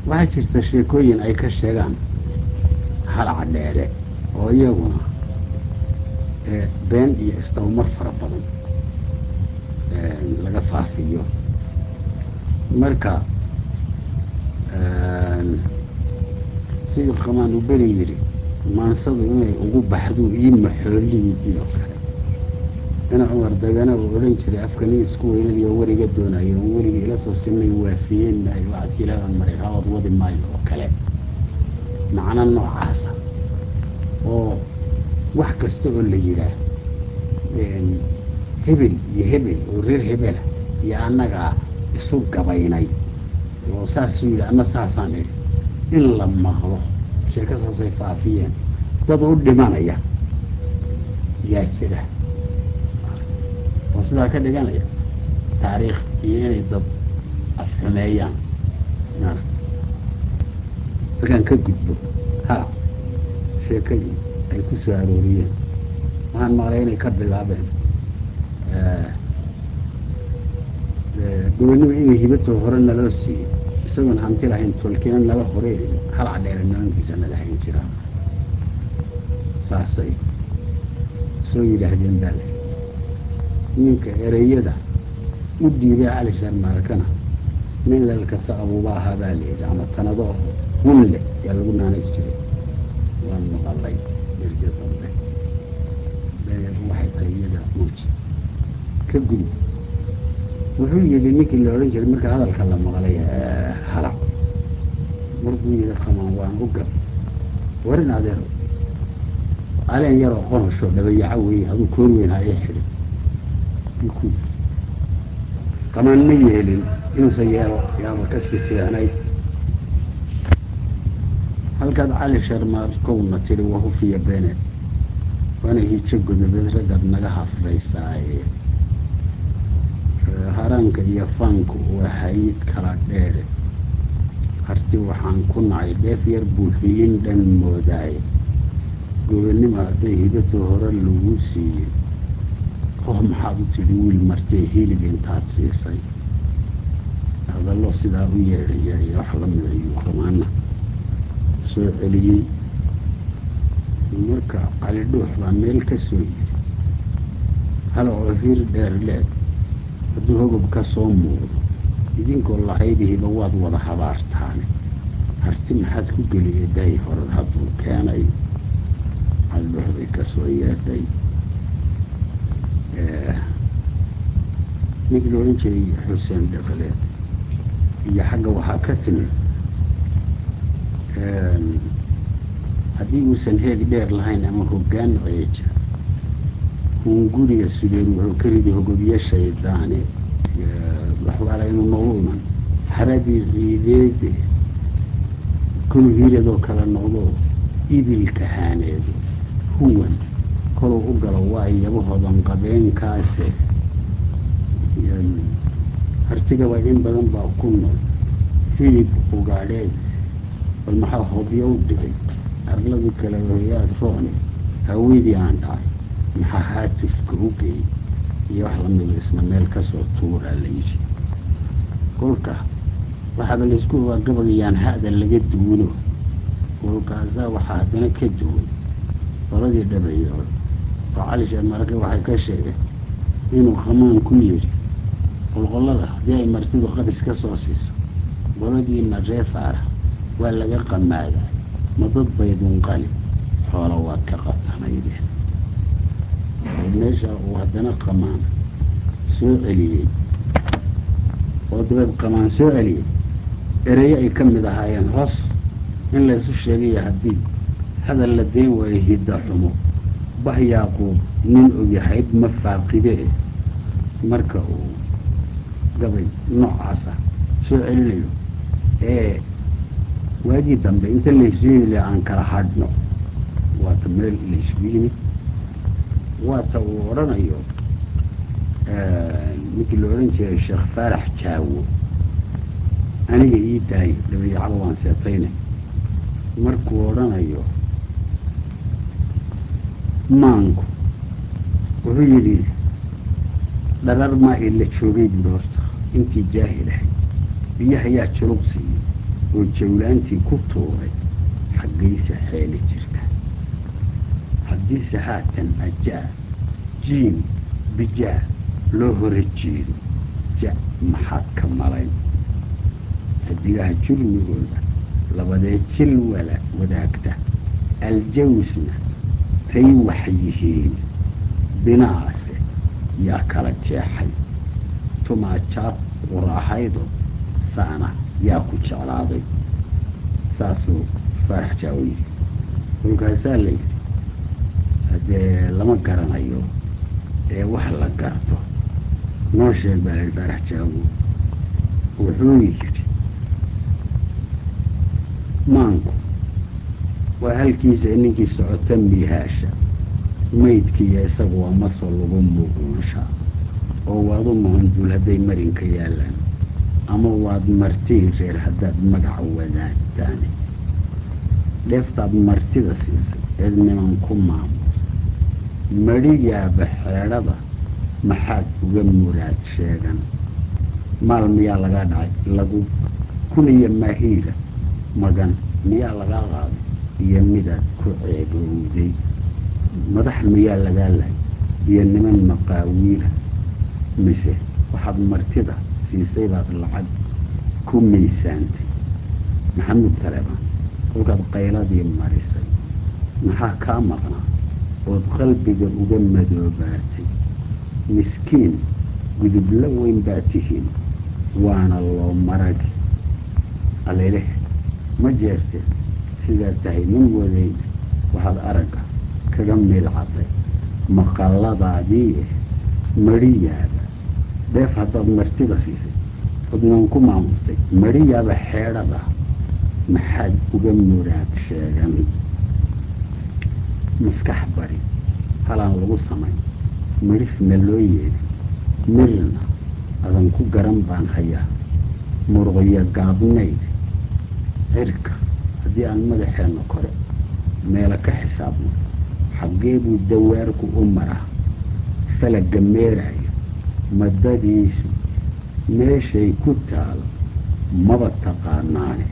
waxaa jirta sheekooyin ay ka sheegaan halaca dheere oo iyaguna been iyo isdabamar fara badan laga faafiyo marka sidii qamaan uu beri yidhi maansadu inay ugu baxduu ii maxoolihidii oo kale ina cumar dagana uu odhan jiray afkanii isku weynadiyo weriga doonayo on werigii ila soo sinay waafiyeen maayo wacadkii ilaadan maray hawad wadi maayo oo kale macno noocaasa oo wax kasta oo la yidhaah hebel iyo hebel oo reer hebela iyo annagaa isu gabaynay oo saasuu yidhi ama saasaan idhi in la maqlo sheeko saasay faafiyeen dad u dhimanaya yaa jira oo sidaa ka dhiganaya taariikh iyo inay dad afxumeeyaan markaan ka gudbo ha sheekadii ay ku soo arooriyeen waxaan maqlay inay ka bilaabeen gobonnimo inay hibatoo hore naloo siiyey isagoon hanti lahayn tolkina nala horeeyo halac dheere nimankiisa nala hayn jiraa saasay soo yidhaahdeen baa le ninka ereyada u dhiibay cali sharmaalkana nin lalkasa abuuba ahaa baa la yidhi ama tanado hunle yaa lagu naanays jiray waan maqalay derjo dambe dayagu waxay tahay iyada muuji ka gudub wuxuu yidhi ninkii la odhan jiray marka hadalka la maqlay halaq markuu yidhi qamaan waan u gab warin adeero aleen yaroo qonosho dhabayaco weeye aduu koor weyn haye xidhin ku qamaan ma yeelin inuusan yeelo yaaba ka sii fiicnayd halkaad cali sharmaarkowna tidhi wahufiya beeneed waana hijo godobeed raggaad naga hafraysaaye haraanka iyo faanku waa hayid kala dheere harti waxaan ku nacay dheef yar buu hilin dhan moodaaye gobonnimo hadday hidatoo hore lagu siiyey oh maxaad u tidhi wiil martee hilib intaad siisay hadallo sidaa u yeedhaya iyo wax la mida ayuu qamaana soo celiyey marka cali dhuux baa meel ka soo yidhi hala oo hir dheer leeg hadduu hogob ka soo muuqdo idinkoo lahaydihiba waad wada habaartaane harti maxaad ku geliyay dahay hore hadduu keenay cali dhuux bay ka soo yeedhay ninkii la odhan jiray xuseen dhaqaleed iyo xagga waxaa ka timid haddii uusan heeg dheer lahayn ama hoggaan ceeja hunguriga sugeer wuxuu ka ridi hogobyo shaydaane waxbaala inuu noogu iman haradii ciideede kol hiradoo kale noqdo ibilka haaneedo huwan koluu u galo waa iyabahodan qabeenkaase hartigaba in badan baa ku nool hilib ugaadheed bal maxaa hobyo u dhigay arladii kale hoyaad roone haweydii aan dhacay maxaa haatifka u geeyey iyo wax lamida isna meel ka soo tuuraa la yidhi kolka waxaaba laysku ogaa gabayaan ha'da laga duwino kolkaasaa waxaa haddana ka duwan qoladii dhabayood oo cali sheekh marake waxay ka sheegeen inuu qamaan ku yidhi qolqollada haddii ay martidu qabis ka soo siiso qoladiina reefaara waa laga qamaadaa ma dad baydunqali xoola waad ka qabtanaydeen oo meesha uu haddana qamaan soo celiyey oo dabeed qamaan soo celiyey ereyo ay ka mid ahaayeen hoos in laysu sheegaya haddii hadal la dayn waayo hidda xumo bah yaaquub nin ogyahayd ma faaqidee marka uu gabay noocaasa soo celinayo ee waagii dambe inta laysu yimi le aan kala hadhno waata meel laysugu yimid waata uu odhanayo ninkii la odhan jiray sheekh faarax jaawo aniga ii daayo dhabayacaba waan seetayne markuu odhanayo maanku wuxuu yidhi dharar maa ila joogay buuri horta intii jaahil ahay biyaha yaa juluq siiyey oo jawlaantii ku tuuray xaggaysa xeeli jirta haddiise haatan ajaa jiim bijaa loo hora jeedo ja maxaad ka malayn xidigaha jurmigooda labadee jil wala wadaagta aljawsna tay wax yihiin binaase yaa kala jeexay tumaajaad qurahaydo saana yaa ku jeclaaday saasuu faarax jaawo yidhi kolkaasaa la yidhi haddee lama garanayo ee wax la garto noo sheeg baa layihi faarax jaawo wuxuu yidhi maanku waa halkiisa ninkii socota miihaasha maydkiiyo isagu waa maso lagu muuquunshaa oo waad u muhanduul hadday marinka yaallaan ama waad martihii reer haddaad magaca wadaagtaane dheeftaad martida siisay eed niman ku maamuusay madhigaaba xeedhada maxaad uga muraad sheegan maal miyaa lagaa dhacay lagu kuniyo mahiira magan miyaa lagaa qaaday iyo midaad ku ceebowday madax miyaa lagaa lahay iyo niman maqaawiila mise waxaad martida siisay baad lacag ku miisaantay maxamuud taleebaan kolkaad qayladii marisay maxaa kaa maqnaa ood qalbiga uga madoobaatay miskiin gudubla weyn baa tihiin waana loo maragi aleleh ma jeerteen sidaa tahay nin wadayna waxaad aragga kaga miilcatay maqalladaadii madhiyaaba dheef haddaad martida siisay odnan ku maamustay madhiyaaba xeedhada maxaad uga muraad sheegan maskax bari halaan lagu samayn midhifna loo yeedhin mirna adan ku garan baan hayaa muruqyo gaabnayd cirka haddii aan madaxeenna kore meelo ka xisaabno xaggee buu dawaarku u maraa falaga meeraayo madadiisu meeshay ku taalo maba taqaanaane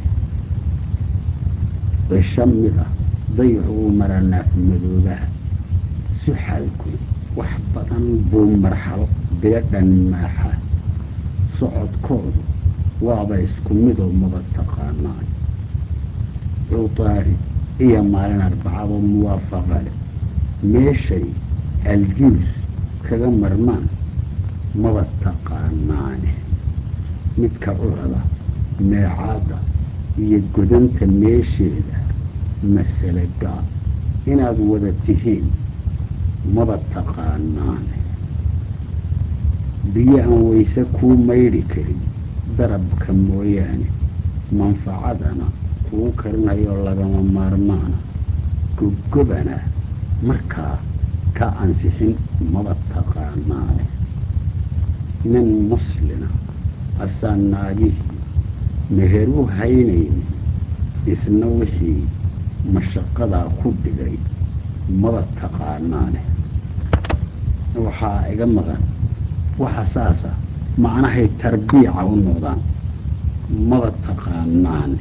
cisho mid ah dayaxu uu maraa naafmadoobaha suxaalku wax badan buu marxalo biladhan maaxa socodkoodu waaba isku midoo maba taqaanaan cuutaari iyo maalin arbacado muwaafaqa leh meeshay aljuus kaga marmaan maba taqaanaane midka curada meecaadda iyo godanta meesheeda masale gaab inaad wada tihiin maba taqaanaane biyo aan wayse kuu maydhi karin darabka mooyaane manfacadana kuu karinayoo lagama maarmaana gobgobana markaa ka ansixin maba taqaanaane nin muslina asaan naagihii meher u haynayni isna wixii mashaqadaa ku dhigay maba taqaanaane waxaa iga maqan waxa saasa macnahay tarbiica u noqdaan maba taqaanaane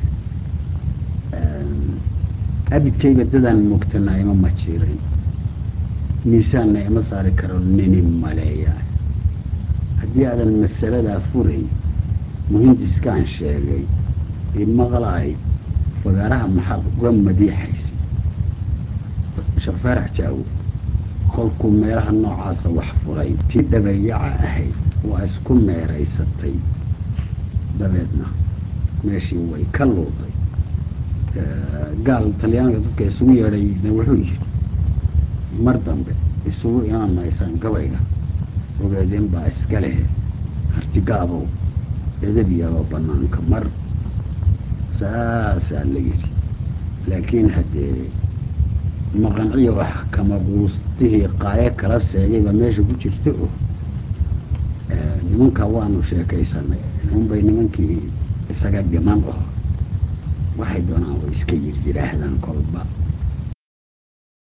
abidkayba dadaan moogtanaa ima majiirayn miisaanna ima saari karo nini maleeyaa haddii aadan masaladaa furay muhindiskaan sheegay imaqlaay fagaaraha maxaad uga madiixaysay sheekh faarax jaawo kolkuu meelaha noocaasa wax furay tii dhabayaca ahayd waa isku meeraysatay dabeedna meeshii way ka luuday gaal talyaaniga dadka isugu yeedhayna wuxuu yidhi mar dambe isugu imaan maysaan gabayga ogeedeen baa iska lehe hartigaabow edabiyaba banaanka mar saasaa la yidhi laakiin haddee maqanciyo wax kama quustihii qaayo kala seegayba meesha ku jirta oo nimankaa waanu sheekaysanay unbay nimankii isaga dhiman oo waxay doonaan way iska yir yidhaahdaan kolba